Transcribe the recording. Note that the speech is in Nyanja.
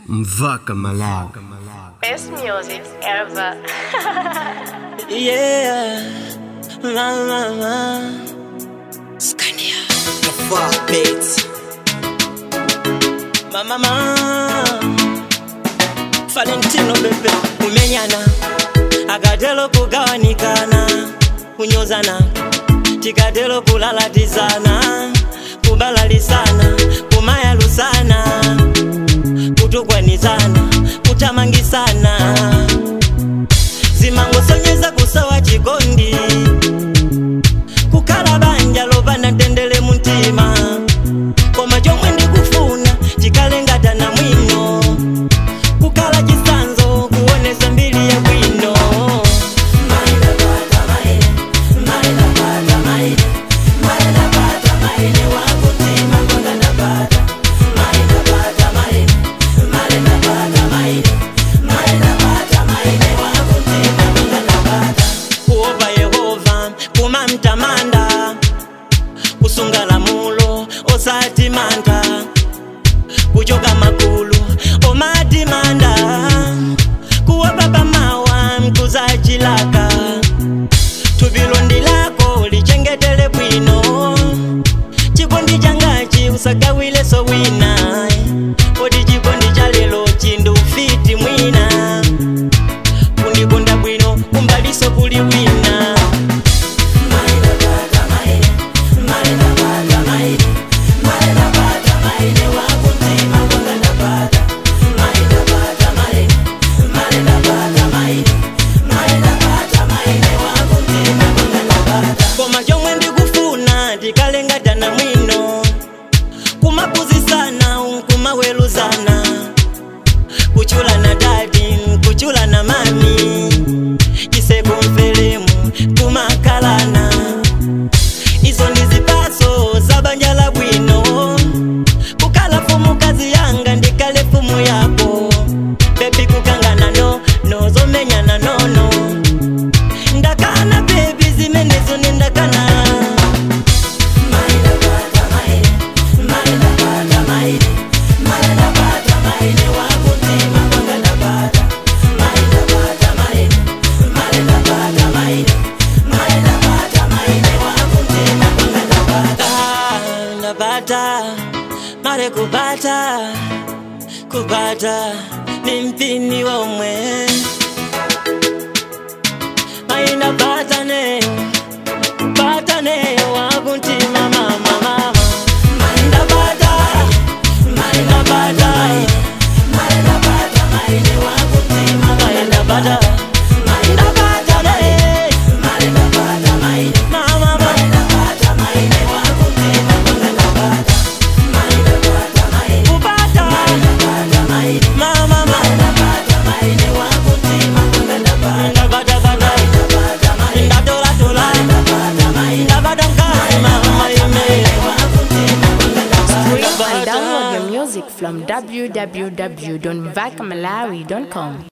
Mvaka Malawi. Best music ever. Yeah, la la la. Scania. The fuck beats. Mama, mama. Valentino bebe, kumenyana akatelo kugawanikana kunyozana tikatelo kulalatizana kubalalisana kumayalusana kutukwanizana kutamangisana zimangosonyeza kusawa chikondi kukhala banja lopanda tendele muntima koma chomwe ndikufuna chikalengatana mwino kukhala chisanzo kuonesa mbiri ya bwino kuopa yehova kumamtamanda kusunga lamulo osati manda kuchoka makulu omati manda kuopa pamawa mkuzachilaka thupilondi lako lichengetele bwino chikondi changachi usagawile so wina kodi chikondi cha lelo chindufiti mwina kundikonda bwino kumbaliso kuli wina koma chomwe ndikufuna tikalengatana mwino kumapuzisana kumaweruzana kuchulana dadi kuchulana mami chisekumfelemu kumakalana izo ndi zipaso za banja la bwino kukala fumu kazi yanga ndikale fumu yako bebi kukangana no nozomenyana nono ndakana bebi zimenezo nendakana Ah, napata mare kupata kupata ni mpini womwe mainapata ne kupata ne wakuntima mama mama ndapata ndapata ndapata ndapata ne mama mama kupata mama mama ndapata pata ndatola tola ndapata mkazi mama ime Stream and download your music from www.vakmalawi.com.